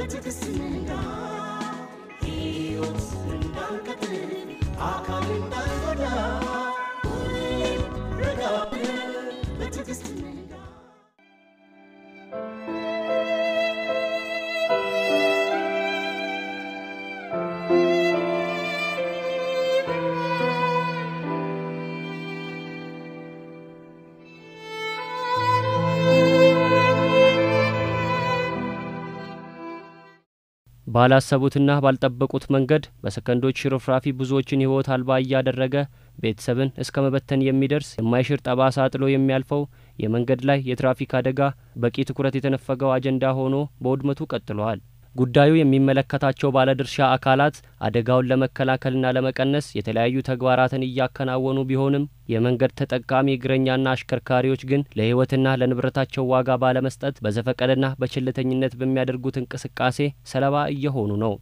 በትዕግስት ንጋ ሕይወት እንዳንቀጥል አካል እንዳንጎዳ ሁሌም ረጋ ብለን በትዕግስት ንጋ ባላሰቡትና ባልጠበቁት መንገድ በሰከንዶች ሽርፍራፊ ብዙዎችን ሕይወት አልባ እያደረገ ቤተሰብን እስከ መበተን የሚደርስ የማይሽር ጠባሳ ጥሎ የሚያልፈው የመንገድ ላይ የትራፊክ አደጋ በቂ ትኩረት የተነፈገው አጀንዳ ሆኖ በውድመቱ ቀጥሏል። ጉዳዩ የሚመለከታቸው ባለድርሻ አካላት አደጋውን ለመከላከልና ለመቀነስ የተለያዩ ተግባራትን እያከናወኑ ቢሆንም የመንገድ ተጠቃሚ እግረኛና አሽከርካሪዎች ግን ለሕይወትና ለንብረታቸው ዋጋ ባለመስጠት በዘፈቀደና በቸልተኝነት በሚያደርጉት እንቅስቃሴ ሰለባ እየሆኑ ነው።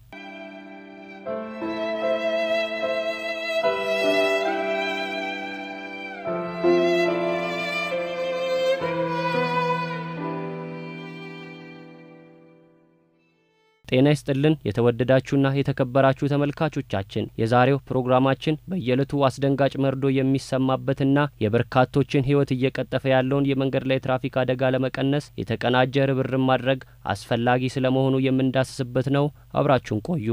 ጤና ይስጥልን የተወደዳችሁና የተከበራችሁ ተመልካቾቻችን፣ የዛሬው ፕሮግራማችን በየዕለቱ አስደንጋጭ መርዶ የሚሰማበትና የበርካቶችን ሕይወት እየቀጠፈ ያለውን የመንገድ ላይ ትራፊክ አደጋ ለመቀነስ የተቀናጀ ርብርብ ማድረግ አስፈላጊ ስለመሆኑ የምንዳስስበት ነው። አብራችሁን ቆዩ።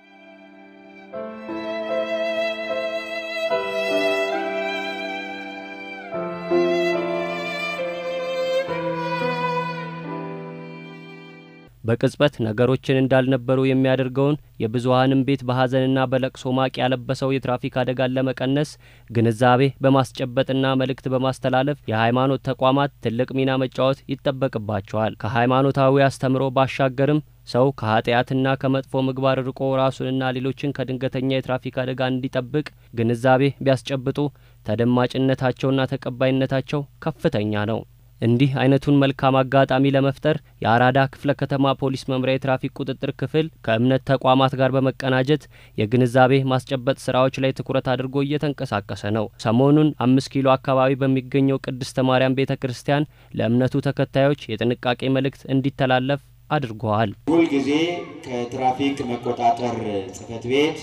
በቅጽበት ነገሮችን እንዳልነበሩ የሚያደርገውን የብዙሀንም ቤት በሀዘንና በለቅሶ ማቅ ያለበሰው የትራፊክ አደጋን ለመቀነስ ግንዛቤ በማስጨበጥና መልእክት በማስተላለፍ የሃይማኖት ተቋማት ትልቅ ሚና መጫወት ይጠበቅባቸዋል። ከሃይማኖታዊ አስተምሮ ባሻገርም ሰው ከኃጢአትና ከመጥፎ ምግባር ርቆ ራሱንና ሌሎችን ከድንገተኛ የትራፊክ አደጋ እንዲጠብቅ ግንዛቤ ቢያስጨብጡ ተደማጭነታቸውና ተቀባይነታቸው ከፍተኛ ነው። እንዲህ አይነቱን መልካም አጋጣሚ ለመፍጠር የአራዳ ክፍለ ከተማ ፖሊስ መምሪያ የትራፊክ ቁጥጥር ክፍል ከእምነት ተቋማት ጋር በመቀናጀት የግንዛቤ ማስጨበጥ ስራዎች ላይ ትኩረት አድርጎ እየተንቀሳቀሰ ነው። ሰሞኑን አምስት ኪሎ አካባቢ በሚገኘው ቅድስተ ማርያም ቤተ ክርስቲያን ለእምነቱ ተከታዮች የጥንቃቄ መልእክት እንዲተላለፍ አድርገዋል። ሁልጊዜ ከትራፊክ መቆጣጠር ጽሕፈት ቤት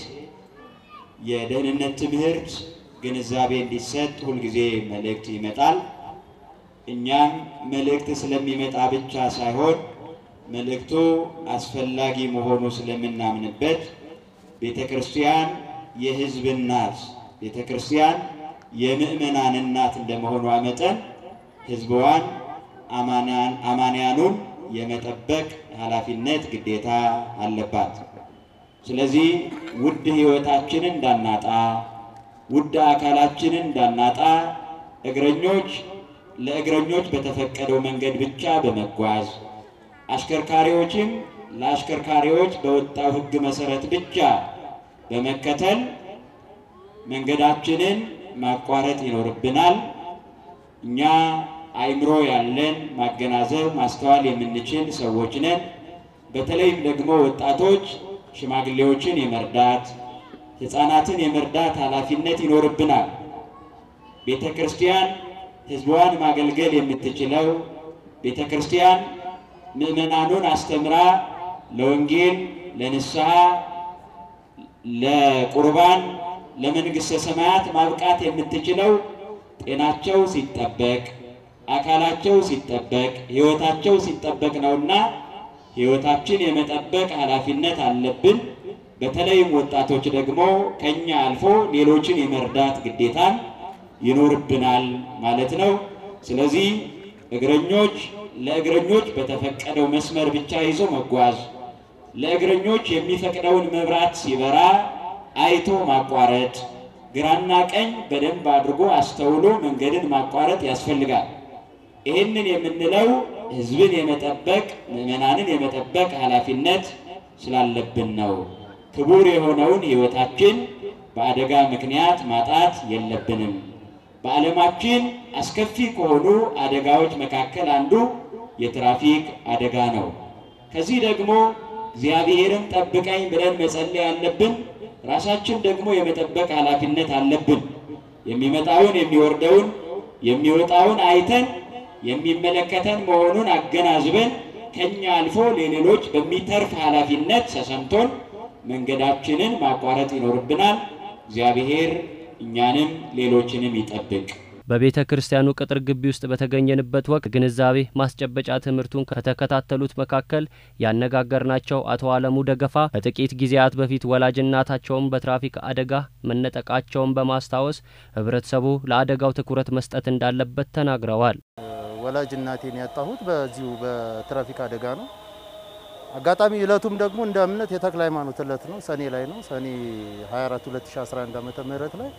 የደህንነት ትምህርት ግንዛቤ እንዲሰጥ ሁልጊዜ መልእክት ይመጣል። እኛም መልእክት ስለሚመጣ ብቻ ሳይሆን መልእክቱ አስፈላጊ መሆኑ ስለምናምንበት ቤተ ክርስቲያን የሕዝብ እናት፣ ቤተ ክርስቲያን የምእመናን እናት እንደመሆኗ መጠን ሕዝቧን አማንያኑን የመጠበቅ ኃላፊነት ግዴታ አለባት። ስለዚህ ውድ ሕይወታችንን እንዳናጣ፣ ውድ አካላችንን እንዳናጣ እግረኞች ለእግረኞች በተፈቀደው መንገድ ብቻ በመጓዝ አሽከርካሪዎችም ለአሽከርካሪዎች በወጣው ሕግ መሰረት ብቻ በመከተል መንገዳችንን ማቋረጥ ይኖርብናል። እኛ አእምሮ ያለን ማገናዘብ፣ ማስተዋል የምንችል ሰዎች ነን። በተለይም ደግሞ ወጣቶች ሽማግሌዎችን የመርዳት ሕፃናትን የመርዳት ኃላፊነት ይኖርብናል። ቤተ ክርስቲያን ሕዝቧን ማገልገል የምትችለው ቤተ ክርስቲያን ምእመናኑን አስተምራ ለወንጌል፣ ለንስሐ፣ ለቁርባን፣ ለመንግሥተ ሰማያት ማብቃት የምትችለው ጤናቸው ሲጠበቅ፣ አካላቸው ሲጠበቅ፣ ሕይወታቸው ሲጠበቅ ነውና ሕይወታችን የመጠበቅ ኃላፊነት አለብን። በተለይም ወጣቶች ደግሞ ከኛ አልፎ ሌሎችን የመርዳት ግዴታን ይኖርብናል ማለት ነው። ስለዚህ እግረኞች ለእግረኞች በተፈቀደው መስመር ብቻ ይዞ መጓዝ፣ ለእግረኞች የሚፈቅደውን መብራት ሲበራ አይቶ ማቋረጥ፣ ግራና ቀኝ በደንብ አድርጎ አስተውሎ መንገድን ማቋረጥ ያስፈልጋል። ይህንን የምንለው ሕዝብን የመጠበቅ ምዕመናንን የመጠበቅ ኃላፊነት ስላለብን ነው። ክቡር የሆነውን ሕይወታችን በአደጋ ምክንያት ማጣት የለብንም። በዓለማችን አስከፊ ከሆኑ አደጋዎች መካከል አንዱ የትራፊክ አደጋ ነው። ከዚህ ደግሞ እግዚአብሔርን ጠብቀኝ ብለን መጸለይ አለብን። ራሳችን ደግሞ የመጠበቅ ኃላፊነት አለብን። የሚመጣውን የሚወርደውን የሚወጣውን አይተን የሚመለከተን መሆኑን አገናዝበን ከኛ አልፎ ለሌሎች በሚተርፍ ኃላፊነት ተሰምቶን መንገዳችንን ማቋረጥ ይኖርብናል። እግዚአብሔር እኛንም ሌሎችንም ይጠብቅ። በቤተ ክርስቲያኑ ቅጥር ግቢ ውስጥ በተገኘንበት ወቅት ግንዛቤ ማስጨበጫ ትምህርቱን ከተከታተሉት መካከል ያነጋገርናቸው አቶ አለሙ ደገፋ ከጥቂት ጊዜያት በፊት ወላጅ እናታቸውን በትራፊክ አደጋ መነጠቃቸውን በማስታወስ ሕብረተሰቡ ለአደጋው ትኩረት መስጠት እንዳለበት ተናግረዋል። ወላጅ እናቴን ያጣሁት በዚሁ በትራፊክ አደጋ ነው። አጋጣሚ እለቱም ደግሞ እንደ እምነት የተክለ ሃይማኖት እለት ነው። ሰኔ ላይ ነው። ሰኔ 24 2011 ዓመተ ምህረት ላይ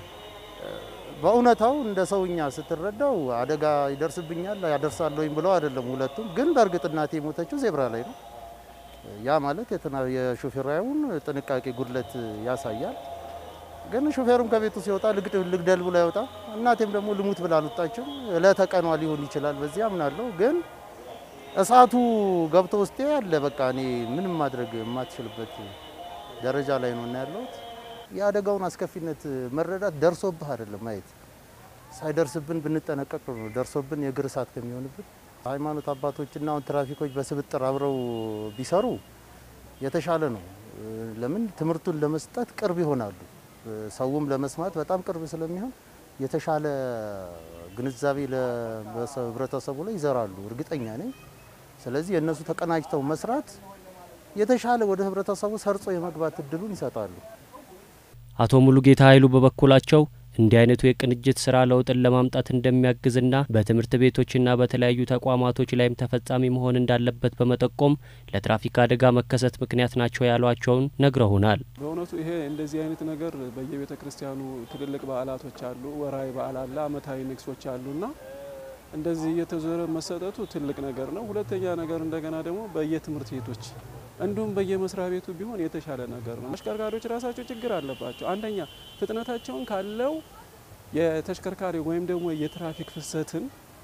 በእውነታው እንደ ሰውኛ ስትረዳው አደጋ ይደርስብኛል ያደርሳለሁኝ ብለው አይደለም። ሁለቱም ግን በእርግጥ እናቴ የሞተችው ዜብራ ላይ ነው። ያ ማለት የሾፌራውን ጥንቃቄ ጉድለት ያሳያል። ግን ሾፌሩም ከቤቱ ሲወጣ ልግደል ብሎ አይወጣም። እናቴም ደግሞ ልሙት ብላ አልወጣችም። እለተ ቀኗ ሊሆን ይችላል፣ በዚህ አምናለሁ። ግን እሳቱ ገብቶ ውስጤ ያለ በቃ እኔ ምንም ማድረግ የማትችልበት ደረጃ ላይ ነው እና ያለሁት የአደጋውን አስከፊነት መረዳት ደርሶብህ አይደለም ማየት ሳይደርስብን ብንጠነቀቅ ነው። ደርሶብን የእግር እሳት ከሚሆንብን ሃይማኖት አባቶችና አሁን ትራፊኮች በስብጥር አብረው ቢሰሩ የተሻለ ነው። ለምን ትምህርቱን ለመስጠት ቅርብ ይሆናሉ። ሰውም ለመስማት በጣም ቅርብ ስለሚሆን የተሻለ ግንዛቤ ለህብረተሰቡ ላይ ይዘራሉ፣ እርግጠኛ ነኝ። ስለዚህ የእነሱ ተቀናጅተው መስራት የተሻለ ወደ ህብረተሰቡ ሰርጾ የመግባት እድሉን ይሰጣሉ። አቶ ሙሉጌታ ኃይሉ በበኩላቸው እንዲህ አይነቱ የቅንጅት ስራ ለውጥን ለማምጣት እንደሚያግዝና በትምህርት ቤቶችና በተለያዩ ተቋማቶች ላይም ተፈጻሚ መሆን እንዳለበት በመጠቆም ለትራፊክ አደጋ መከሰት ምክንያት ናቸው ያሏቸውን ነግረውናል። በእውነቱ ይሄ እንደዚህ አይነት ነገር በየቤተ ክርስቲያኑ ትልልቅ በዓላቶች አሉ፣ ወራዊ በዓል አለ፣ አመታዊ ንግሶች አሉና እንደዚህ እየተዞረ መሰጠቱ ትልቅ ነገር ነው። ሁለተኛ ነገር እንደገና ደግሞ በየትምህርት ቤቶች እንዲሁም በየመስሪያ ቤቱ ቢሆን የተሻለ ነገር ነው። ተሽከርካሪዎች ራሳቸው ችግር አለባቸው። አንደኛ ፍጥነታቸውን ካለው የተሽከርካሪ ወይም ደግሞ የትራፊክ ፍሰትን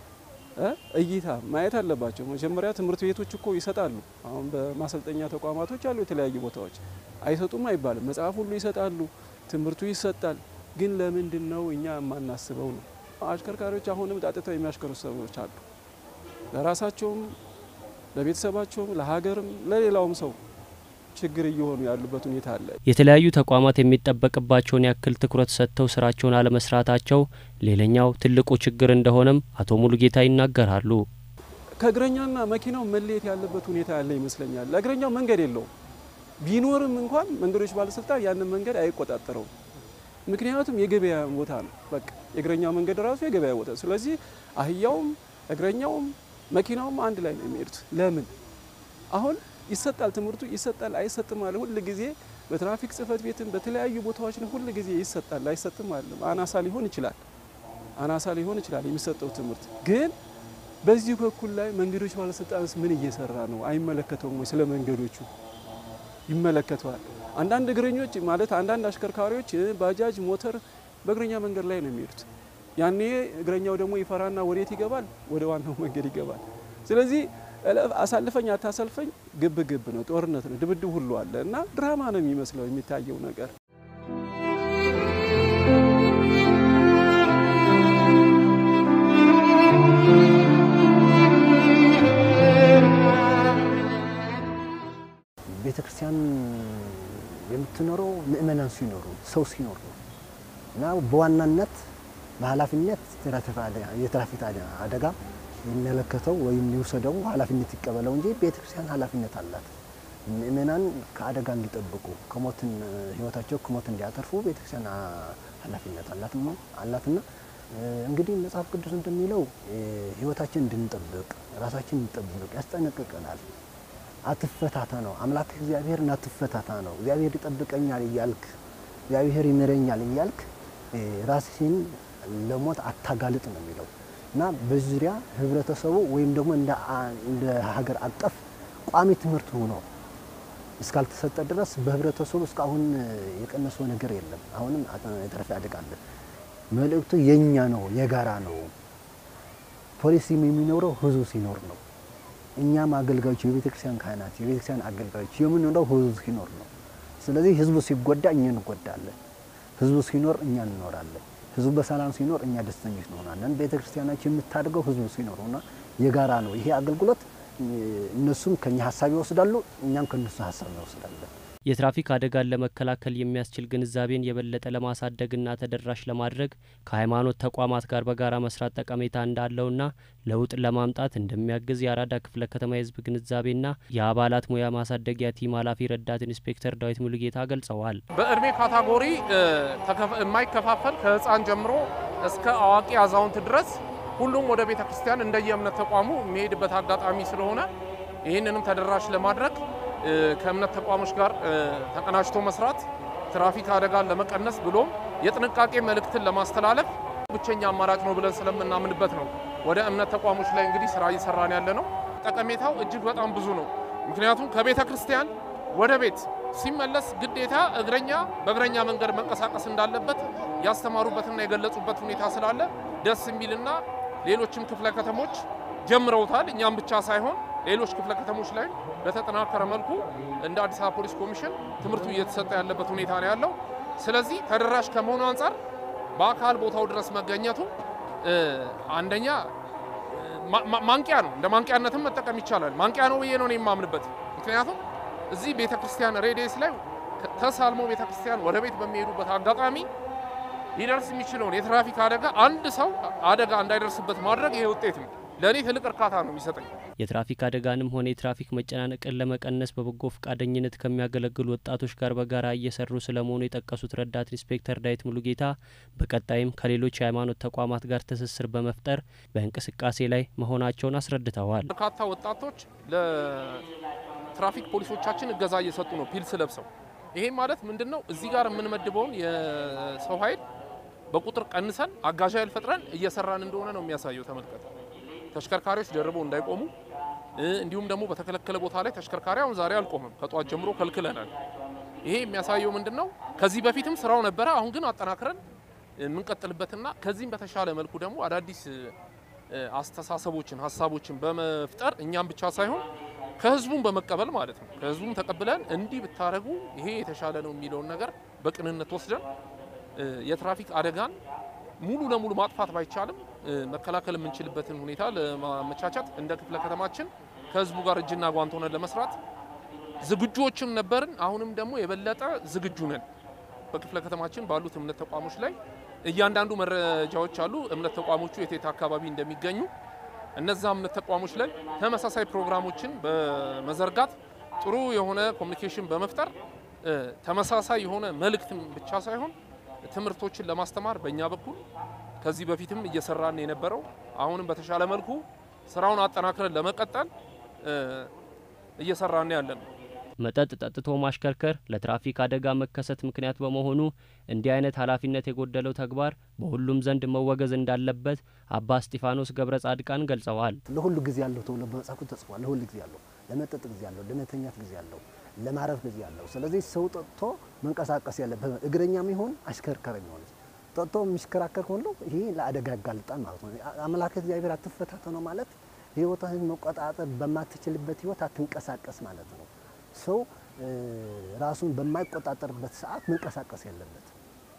እይታ ማየት አለባቸው። መጀመሪያ ትምህርት ቤቶች እኮ ይሰጣሉ። አሁን በማሰልጠኛ ተቋማቶች አሉ የተለያዩ ቦታዎች አይሰጡም አይባልም። መጽሐፍ ሁሉ ይሰጣሉ፣ ትምህርቱ ይሰጣል። ግን ለምንድን ነው እኛ የማናስበው ነው? አሽከርካሪዎች አሁንም ጣጥተው የሚያሽከሩ ሰዎች አሉ። ለራሳቸውም ለቤተሰባቸውም ለሀገርም ለሌላውም ሰው ችግር እየሆኑ ያሉበት ሁኔታ አለ። የተለያዩ ተቋማት የሚጠበቅባቸውን ያክል ትኩረት ሰጥተው ስራቸውን አለመስራታቸው ሌላኛው ትልቁ ችግር እንደሆነም አቶ ሙሉጌታ ይናገራሉ። ከእግረኛና መኪናው መለየት ያለበት ሁኔታ ያለ ይመስለኛል። ለእግረኛው መንገድ የለውም። ቢኖርም እንኳን መንገዶች ባለስልጣን ያንን መንገድ አይቆጣጠረውም። ምክንያቱም የገበያ ቦታ ነው። በቃ የእግረኛው መንገድ ራሱ የገበያ ቦታ። ስለዚህ አህያውም እግረኛውም መኪናውም አንድ ላይ ነው የሚሄዱት። ለምን አሁን ይሰጣል ትምህርቱ ይሰጣል አይሰጥም አለ ሁል ጊዜ በትራፊክ ጽሕፈት ቤትም በተለያዩ ቦታዎች ላይ ሁል ጊዜ ይሰጣል አይሰጥም አለ። አናሳ ሊሆን ይችላል አናሳ ሊሆን ይችላል የሚሰጠው ትምህርት ግን በዚህ በኩል ላይ መንገዶች ባለስልጣንስ ምን እየሰራ ነው? አይመለከተውም ወይ? ስለ መንገዶቹ ይመለከተዋል። አንዳንድ እግረኞች ማለት አንዳንድ አሽከርካሪዎች ባጃጅ፣ ሞተር በእግረኛ መንገድ ላይ ነው የሚሄዱት። ያኔ እግረኛው ደግሞ ይፈራና ወዴት ይገባል? ወደ ዋናው መንገድ ይገባል። ስለዚህ አሳልፈኝ አታሰልፈኝ ግብ ግብ ነው፣ ጦርነት ነው፣ ድብድብ ሁሉ አለ እና ድራማ ነው የሚመስለው የሚታየው ነገር። ቤተ ክርስቲያን የምትኖረው ምእመናን ሲኖሩ ሰው ሲኖር ነው እና በዋናነት በኃላፊነት የትራፊክ አደጋ የሚመለከተው ወይም ሊውሰደው ኃላፊነት ይቀበለው እንጂ ቤተ ክርስቲያን ኃላፊነት አላት። ምእመናን ከአደጋ እንዲጠብቁ ከሞትን ህይወታቸው ከሞት እንዲያተርፉ ቤተ ክርስቲያን ኃላፊነት አላትና እንግዲህ መጽሐፍ ቅዱስ እንደሚለው ህይወታችን እንድንጠብቅ ራሳችን እንጠብቅ ያስጠነቅቀናል። አትፈታታ ነው አምላክ እግዚአብሔርን አትፈታታ ነው። እግዚአብሔር ይጠብቀኛል እያልክ እግዚአብሔር ይምረኛል እያልክ ራስህን ለሞት አታጋልጥ ነው የሚለው እና በዙሪያ ህብረተሰቡ ወይም ደግሞ እንደ ሀገር አቀፍ ቋሚ ትምህርት ሆኖ እስካልተሰጠ ድረስ በህብረተሰቡ እስካሁን የቀነሰው ነገር የለም። አሁንም የትራፊክ አደጋ አለ። መልእክቱ የኛ ነው፣ የጋራ ነው። ፖሊሲ የሚኖረው ህዝቡ ሲኖር ነው። እኛም አገልጋዮች የቤተ ክርስቲያን ካህናት የቤተ ክርስቲያን አገልጋዮች የምንኖረው ህዝቡ ሲኖር ነው። ስለዚህ ህዝቡ ሲጎዳ እኛ እንጎዳለን፣ ህዝቡ ሲኖር እኛ እንኖራለን። ህዝቡ በሰላም ሲኖር እኛ ደስተኞች እንሆናለን። ቤተ ክርስቲያናችን የምታድገው ህዝቡ ሲኖር ሆና የጋራ ነው። ይሄ አገልግሎት እነሱም ከኛ ሀሳብ ይወስዳሉ፣ እኛም ከእነሱ ሀሳብ እንወስዳለን። የትራፊክ አደጋን ለመከላከል የሚያስችል ግንዛቤን የበለጠ ለማሳደግና ተደራሽ ለማድረግ ከሃይማኖት ተቋማት ጋር በጋራ መስራት ጠቀሜታ እንዳለውና ለውጥ ለማምጣት እንደሚያግዝ የአራዳ ክፍለ ከተማ የሕዝብ ግንዛቤና የአባላት ሙያ ማሳደጊያ ቲም ኃላፊ ረዳት ኢንስፔክተር ዳዊት ሙሉጌታ ገልጸዋል። በእድሜ ካታጎሪ የማይከፋፈል ከህፃን ጀምሮ እስከ አዋቂ አዛውንት ድረስ ሁሉም ወደ ቤተ ክርስቲያን እንደየ እምነት ተቋሙ የሚሄድበት አጋጣሚ ስለሆነ ይህንንም ተደራሽ ለማድረግ ከእምነት ተቋሞች ጋር ተቀናጅቶ መስራት ትራፊክ አደጋን ለመቀነስ ብሎም የጥንቃቄ መልእክትን ለማስተላለፍ ብቸኛ አማራጭ ነው ብለን ስለምናምንበት ነው ወደ እምነት ተቋሞች ላይ እንግዲህ ስራ እየሰራን ያለ ነው። ጠቀሜታው እጅግ በጣም ብዙ ነው። ምክንያቱም ከቤተ ክርስቲያን ወደ ቤት ሲመለስ ግዴታ እግረኛ በእግረኛ መንገድ መንቀሳቀስ እንዳለበት ያስተማሩበትና የገለጹበት ሁኔታ ስላለ ደስ የሚልና ሌሎችም ክፍለ ከተሞች ጀምረውታል። እኛም ብቻ ሳይሆን ሌሎች ክፍለ ከተሞች ላይ በተጠናከረ መልኩ እንደ አዲስ አበባ ፖሊስ ኮሚሽን ትምህርቱ እየተሰጠ ያለበት ሁኔታ ነው ያለው። ስለዚህ ተደራሽ ከመሆኑ አንጻር በአካል ቦታው ድረስ መገኘቱ አንደኛ ማንቂያ ነው። እንደ ማንቂያነትም መጠቀም ይቻላል። ማንቂያ ነው ብዬ ነው የማምንበት። ምክንያቱም እዚህ ቤተ ክርስቲያን ሬዲየስ ላይ ተሳልሞ ቤተ ክርስቲያን ወደ ቤት በሚሄዱበት አጋጣሚ ሊደርስ የሚችለውን የትራፊክ አደጋ አንድ ሰው አደጋ እንዳይደርስበት ማድረግ ይሄ ውጤት ነው። ለእኔ ትልቅ እርካታ ነው የሚሰጠኝ። የትራፊክ አደጋንም ሆነ የትራፊክ መጨናነቅን ለመቀነስ በበጎ ፈቃደኝነት ከሚያገለግሉ ወጣቶች ጋር በጋራ እየሰሩ ስለመሆኑ የጠቀሱት ረዳት ኢንስፔክተር ዳዊት ሙሉጌታ በቀጣይም ከሌሎች የሃይማኖት ተቋማት ጋር ትስስር በመፍጠር በእንቅስቃሴ ላይ መሆናቸውን አስረድተዋል። በርካታ ወጣቶች ለትራፊክ ፖሊሶቻችን እገዛ እየሰጡ ነው ፒልስ ለብሰው። ይሄ ማለት ምንድን ነው? እዚህ ጋር የምንመድበውን የሰው ኃይል በቁጥር ቀንሰን አጋዥ ኃይል ፈጥረን እየሰራን እንደሆነ ነው የሚያሳየው። ተመልከቱ። ተሽከርካሪዎች ደርበው እንዳይቆሙ እንዲሁም ደግሞ በተከለከለ ቦታ ላይ ተሽከርካሪ አሁን ዛሬ አልቆምም፣ ከጧት ጀምሮ ከልክለናል። ይሄ የሚያሳየው ምንድን ነው? ከዚህ በፊትም ስራው ነበረ። አሁን ግን አጠናክረን የምንቀጥልበትና ከዚህም በተሻለ መልኩ ደግሞ አዳዲስ አስተሳሰቦችን፣ ሀሳቦችን በመፍጠር እኛም ብቻ ሳይሆን ከህዝቡም በመቀበል ማለት ነው። ከህዝቡም ተቀብለን እንዲህ ብታደረጉ ይሄ የተሻለ ነው የሚለውን ነገር በቅንነት ወስደን የትራፊክ አደጋን ሙሉ ለሙሉ ማጥፋት ባይቻልም መከላከል የምንችልበትን ሁኔታ ለማመቻቸት እንደ ክፍለ ከተማችን ከህዝቡ ጋር እጅና ጓንት ሆነን ለመስራት ዝግጁዎችም ነበርን። አሁንም ደግሞ የበለጠ ዝግጁ ነን። በክፍለ ከተማችን ባሉት እምነት ተቋሞች ላይ እያንዳንዱ መረጃዎች አሉ። እምነት ተቋሞቹ የት የት አካባቢ እንደሚገኙ እነዛ እምነት ተቋሞች ላይ ተመሳሳይ ፕሮግራሞችን በመዘርጋት ጥሩ የሆነ ኮሚኒኬሽን በመፍጠር ተመሳሳይ የሆነ መልእክትም ብቻ ሳይሆን ትምህርቶችን ለማስተማር በእኛ በኩል ከዚህ በፊትም እየሰራን የነበረው አሁንም በተሻለ መልኩ ስራውን አጠናክረን ለመቀጠል እየሰራን ያለን ነው። መጠጥ ጠጥቶ ማሽከርከር ለትራፊክ አደጋ መከሰት ምክንያት በመሆኑ እንዲህ አይነት ኃላፊነት የጎደለው ተግባር በሁሉም ዘንድ መወገዝ እንዳለበት አባ እስጢፋኖስ ገብረ ጻድቃን ገልጸዋል። ለሁሉ ጊዜ ያለው ተብሎ በመጽሐፉ ተጽፏል። ለሁሉ ጊዜ ያለው፣ ለመጠጥ ጊዜ ያለው፣ ለመተኛት ጊዜ ያለው፣ ለማረፍ ጊዜ ያለው። ስለዚህ ሰው ጠጥቶ መንቀሳቀስ ያለበት እግረኛም ይሁን አሽከርካሪም ይሁን ጠጥቶ የሚሽከራከር ሁሉ ይሄ ለአደጋ ያጋልጣል ማለት ነው። አምላክ እግዚአብሔር አትፈታተነው ማለት ህይወትህን መቆጣጠር በማትችልበት ህይወት አትንቀሳቀስ ማለት ነው። ሰው ራሱን በማይቆጣጠርበት ሰዓት መንቀሳቀስ የለበት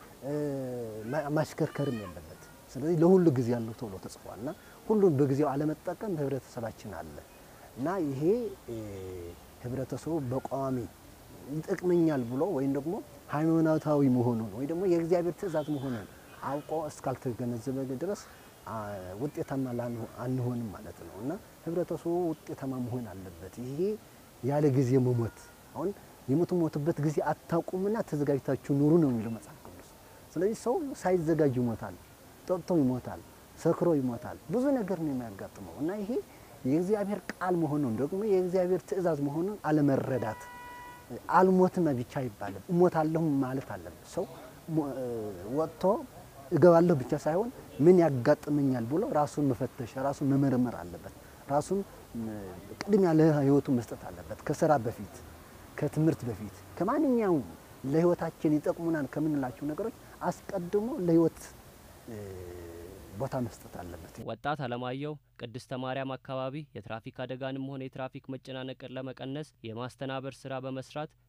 ማሽከርከርም የለበት። ስለዚህ ለሁሉ ጊዜ ያለው ተብሎ ተጽፏል እና ሁሉን በጊዜው አለመጠቀም በህብረተሰባችን አለ እና ይሄ ህብረተሰቡ በቋሚ ይጠቅመኛል ብሎ ወይም ደግሞ ሃይማኖታዊ መሆኑን ወይ ደግሞ የእግዚአብሔር ትእዛዝ መሆኑን አውቆ እስካልተገነዘበ ድረስ ውጤታማ አንሆንም ማለት ነው እና ህብረተሰቡ ውጤታማ መሆን አለበት። ይሄ ያለ ጊዜ መሞት አሁን የምትሞትበት ጊዜ አታውቁምና ተዘጋጅታችሁ ኑሩ ነው የሚለው መጽሐፍ ቅዱስ። ስለዚህ ሰው ሳይዘጋጅ ይሞታል፣ ጠጥቶ ይሞታል፣ ሰክሮ ይሞታል። ብዙ ነገር ነው የሚያጋጥመው እና ይሄ የእግዚአብሔር ቃል መሆኑን ደግሞ የእግዚአብሔር ትእዛዝ መሆኑን አለመረዳት አልሞትም ብቻ አይባልም፣ እሞታለሁ ማለት አለበት። ሰው ወጥቶ እገባለሁ ብቻ ሳይሆን ምን ያጋጥመኛል ብሎ ራሱን መፈተሽ ራሱን መመርመር አለበት። ራሱን ቅድሚያ ለህይወቱ መስጠት አለበት። ከስራ በፊት ከትምህርት በፊት ከማንኛውም ለህይወታችን ይጠቅሙናል ከምንላቸው ነገሮች አስቀድሞ ለህይወት ቦታ መስጠት አለበት። ወጣት አለማየሁ ቅድስተ ማርያም አካባቢ የትራፊክ አደጋንም ሆነ የትራፊክ መጨናነቅን ለመቀነስ የማስተናበር ስራ በመስራት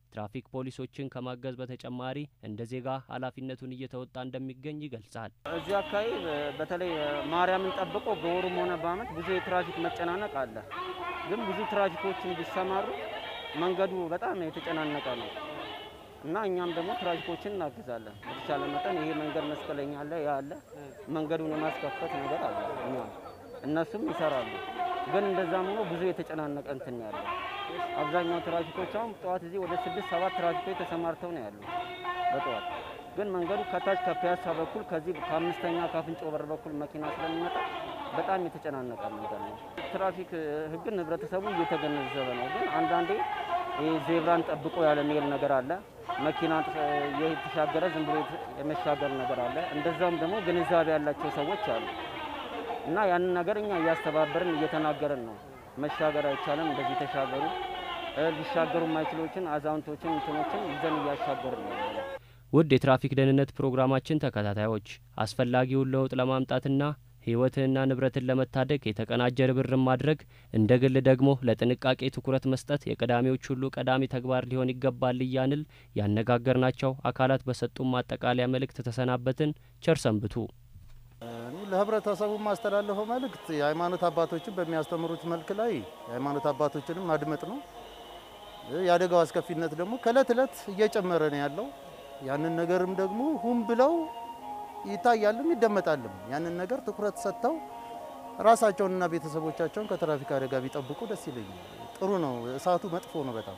ትራፊክ ፖሊሶችን ከማገዝ በተጨማሪ እንደ ዜጋ ኃላፊነቱን እየተወጣ እንደሚገኝ ይገልጻል። እዚህ አካባቢ በተለይ ማርያምን ጠብቆ በወሩም ሆነ በዓመት ብዙ የትራፊክ መጨናነቅ አለ። ግን ብዙ ትራፊኮችን ቢሰማሩ መንገዱ በጣም የተጨናነቀ ነው እና እኛም ደግሞ ትራፊኮችን እናግዛለን። በተቻለ መጠን ይሄ መንገድ መስቀለኛ አለ፣ ያ አለ፣ መንገዱን የማስከፈት ነገር አለ። እኛም እነሱም ይሰራሉ። ግን እንደዛም ሆኖ ብዙ የተጨናነቀ እንትን ያለው አብዛኛው ትራፊኮች አሁን ጠዋት እዚህ ወደ ስድስት ሰባት ትራፊኮች ተሰማርተው ነው ያሉ በጠዋት ግን መንገዱ ከታች ከፒያሳ በኩል ከዚህ ከአምስተኛ ከአፍንጮ በር በኩል መኪና ስለሚመጣ በጣም የተጨናነቀ መንገድ ነው። ትራፊክ ሕግን ህብረተሰቡ እየተገነዘበ ነው። ግን አንዳንዴ ይህ ዜብራን ጠብቆ ያለ መሄድ ነገር አለ። መኪና የተሻገረ ዝም ብሎ የመሻገር ነገር አለ። እንደዛም ደግሞ ግንዛቤ ያላቸው ሰዎች አሉ እና ያንን ነገር እኛ እያስተባበርን እየተናገርን ነው። መሻገር አይቻልም፣ እንደዚህ ተሻገሩ። ሊሻገሩ የማይችሎችን አዛውንቶችን እንትኖችን ይዘን እያሻገርን ነው። ውድ የትራፊክ ደህንነት ፕሮግራማችን ተከታታዮች አስፈላጊውን ለውጥ ለማምጣትና ህይወትንና ንብረትን ለመታደግ የተቀናጀ ርብርብ ማድረግ እንደ ግል ደግሞ ለጥንቃቄ ትኩረት መስጠት የቀዳሚዎች ሁሉ ቀዳሚ ተግባር ሊሆን ይገባል እያንል ያነጋገርናቸው አካላት በሰጡን ማጠቃለያ መልእክት ተሰናበትን። ቸር ሰንብቱ። እኔ ለህብረተሰቡ የማስተላለፈው መልእክት የሃይማኖት አባቶችን በሚያስተምሩት መልክ ላይ የሃይማኖት አባቶችንም ማድመጥ ነው። የአደጋው አስከፊነት ደግሞ ከእለት እለት እየጨመረ ነው ያለው። ያንን ነገርም ደግሞ ሁም ብለው ይታያልም ይደመጣልም። ያንን ነገር ትኩረት ሰጥተው ራሳቸውንና ቤተሰቦቻቸውን ከትራፊክ አደጋ ቢጠብቁ ደስ ይለኛል። ጥሩ ነው። እሳቱ መጥፎ ነው በጣም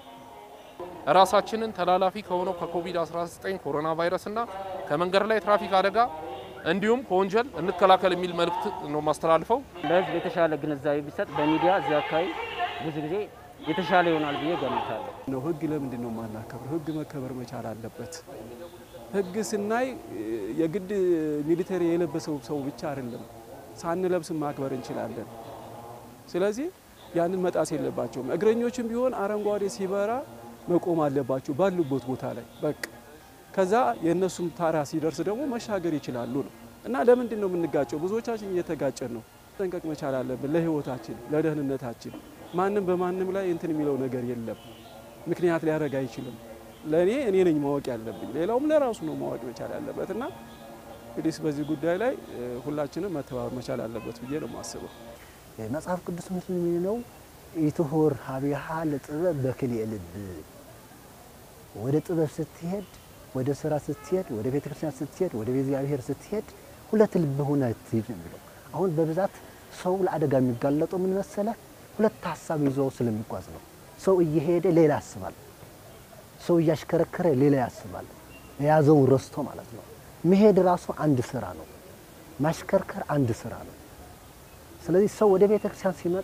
ራሳችንን ተላላፊ ከሆነው ከኮቪድ-19 ኮሮና ቫይረስና ከመንገድ ላይ ትራፊክ አደጋ እንዲሁም ከወንጀል እንከላከል የሚል መልእክት ነው ማስተላልፈው። ለህዝብ የተሻለ ግንዛቤ ቢሰጥ በሚዲያ እዚህ አካባቢ ብዙ ጊዜ የተሻለ ይሆናል ብዬ ገምታለሁ። ነው ህግ ለምንድን ነው የማናከብረው? ህግ መከበር መቻል አለበት። ህግ ስናይ የግድ ሚሊተሪ የለበሰው ሰው ብቻ አይደለም፣ ሳንለብስ ማክበር እንችላለን። ስለዚህ ያንን መጣስ የለባቸውም። እግረኞችም ቢሆን አረንጓዴ ሲበራ መቆም አለባቸው ባሉበት ቦታ ላይ በቃ ከዛ የእነሱም ታራ ሲደርስ ደግሞ መሻገር ይችላሉ ነው እና ለምንድን ነው የምንጋጨው? ብዙዎቻችን እየተጋጨን ነው። ጠንቀቅ መቻል አለብን ለህይወታችን፣ ለደህንነታችን። ማንም በማንም ላይ እንትን የሚለው ነገር የለም። ምክንያት ሊያደርግ አይችልም። ለእኔ እኔ ነኝ ማወቅ ያለብኝ፣ ሌላውም ለራሱ ነው ማወቅ መቻል ያለበት እና እንግዲህ በዚህ ጉዳይ ላይ ሁላችንም መተባበር መቻል አለበት ብዬ ነው የማስበው። መጽሐፍ ቅዱስ ምስል የሚለው ኢትሁር ሀቢሃ ለጥበብ በክልኤ ልብ ወደ ጥበብ ስትሄድ ወደ ስራ ስትሄድ ወደ ቤተ ክርስቲያን ስትሄድ ወደ እግዚአብሔር ስትሄድ ሁለት ልብ ሆነ ትሄድ ነው የሚለው። አሁን በብዛት ሰው ለአደጋ የሚጋለጠው ምን መሰለ? ሁለት ሀሳብ ይዞ ስለሚጓዝ ነው። ሰው እየሄደ ሌላ ያስባል፣ ሰው እያሽከረከረ ሌላ ያስባል። የያዘውን ረስቶ ማለት ነው። መሄድ ራሱ አንድ ስራ ነው፣ ማሽከርከር አንድ ስራ ነው። ስለዚህ ሰው ወደ ቤተ ክርስቲያን ሲመጣ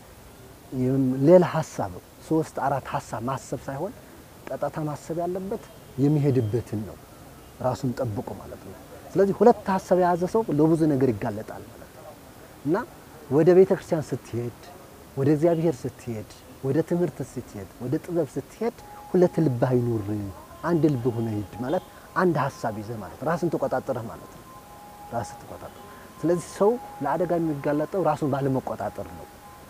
ሌላ ሀሳብ ሶስት አራት ሀሳብ ማሰብ ሳይሆን ቀጥታ ማሰብ ያለበት የሚሄድበትን ነው ራሱን ጠብቆ ማለት ነው። ስለዚህ ሁለት ሀሳብ የያዘ ሰው ለብዙ ነገር ይጋለጣል ማለት ነው እና ወደ ቤተ ክርስቲያን ስትሄድ፣ ወደ እግዚአብሔር ስትሄድ፣ ወደ ትምህርት ስትሄድ፣ ወደ ጥበብ ስትሄድ ሁለት ልብ አይኑር፣ አንድ ልብ ሆነ ሂድ ማለት አንድ ሀሳብ ይዘህ ማለት ራስን ተቆጣጠረህ ማለት ነው። ራስን ተቆጣጠር። ስለዚህ ሰው ለአደጋ የሚጋለጠው ራሱን ባለመቆጣጠር ነው።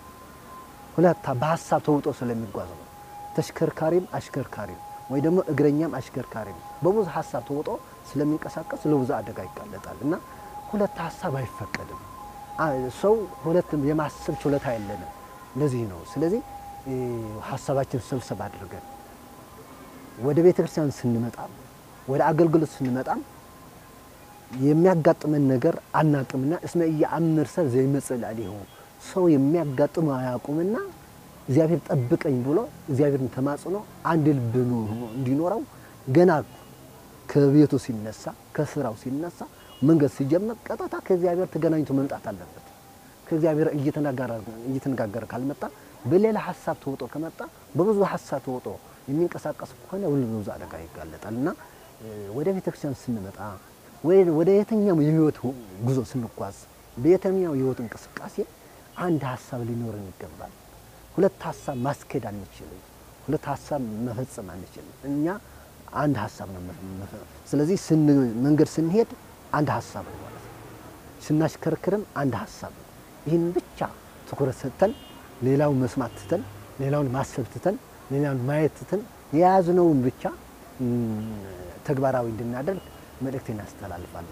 ሁለት በሀሳብ ተውጦ ስለሚጓዝ ነው። ተሽከርካሪም አሽከርካሪም ወይ ደግሞ እግረኛም አሽከርካሪም በብዙ ሀሳብ ተውጦ ስለሚንቀሳቀስ ለብዙ አደጋ ይጋለጣል እና ሁለት ሀሳብ አይፈቀድም። ሰው ሁለት የማሰብ ችሎታ የለንም። ለዚህ ነው። ስለዚህ ሀሳባችን ሰብሰብ አድርገን ወደ ቤተ ክርስቲያን ስንመጣም ወደ አገልግሎት ስንመጣም የሚያጋጥመን ነገር አናቅምና እስመ ኢየአምር ሰብ ዘይመጽእ ላዕሌሁ ሰው የሚያጋጥመው አያውቁምና እግዚአብሔር ጠብቀኝ ብሎ እግዚአብሔርን ተማጽኖ አንድ ልብ እንዲኖረው ገና ከቤቱ ሲነሳ ከስራው ሲነሳ መንገድ ሲጀምር ቀጥታ ከእግዚአብሔር ተገናኝቶ መምጣት አለበት። ከእግዚአብሔር እየተነጋገረ ካልመጣ በሌላ ሀሳብ ተውጦ ከመጣ በብዙ ሀሳብ ተውጦ የሚንቀሳቀስ ከሆነ ሁሉ ብዙ አደጋ ይጋለጣል እና ወደ ቤተክርስቲያን ስንመጣ ወደ የትኛው የህይወት ጉዞ ስንጓዝ በየትኛው የህይወት እንቅስቃሴ አንድ ሀሳብ ሊኖረን ይገባል። ሁለት ሀሳብ ማስኬድ አንችልም። ሁለት ሀሳብ መፈጸም አንችልም። እኛ አንድ ሀሳብ ነው። ስለዚህ መንገድ ስንሄድ አንድ ሀሳብ ነው ማለት ነው። ስናሽከርክርም አንድ ሀሳብ ነው። ይህን ብቻ ትኩረት ሰጥተን ሌላውን መስማት ትተን ሌላውን ማሰብ ትተን ሌላውን ማየት ትተን የያዝነውን ብቻ ተግባራዊ እንድናደርግ መልእክቴን አስተላልፋለሁ።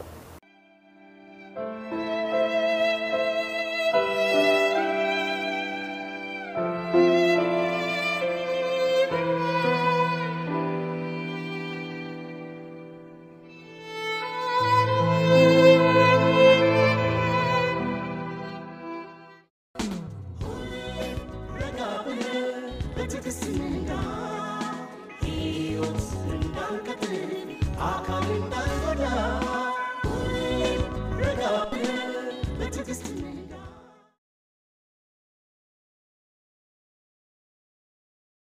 ረጋ ብለህ በትዕግስት ንጋ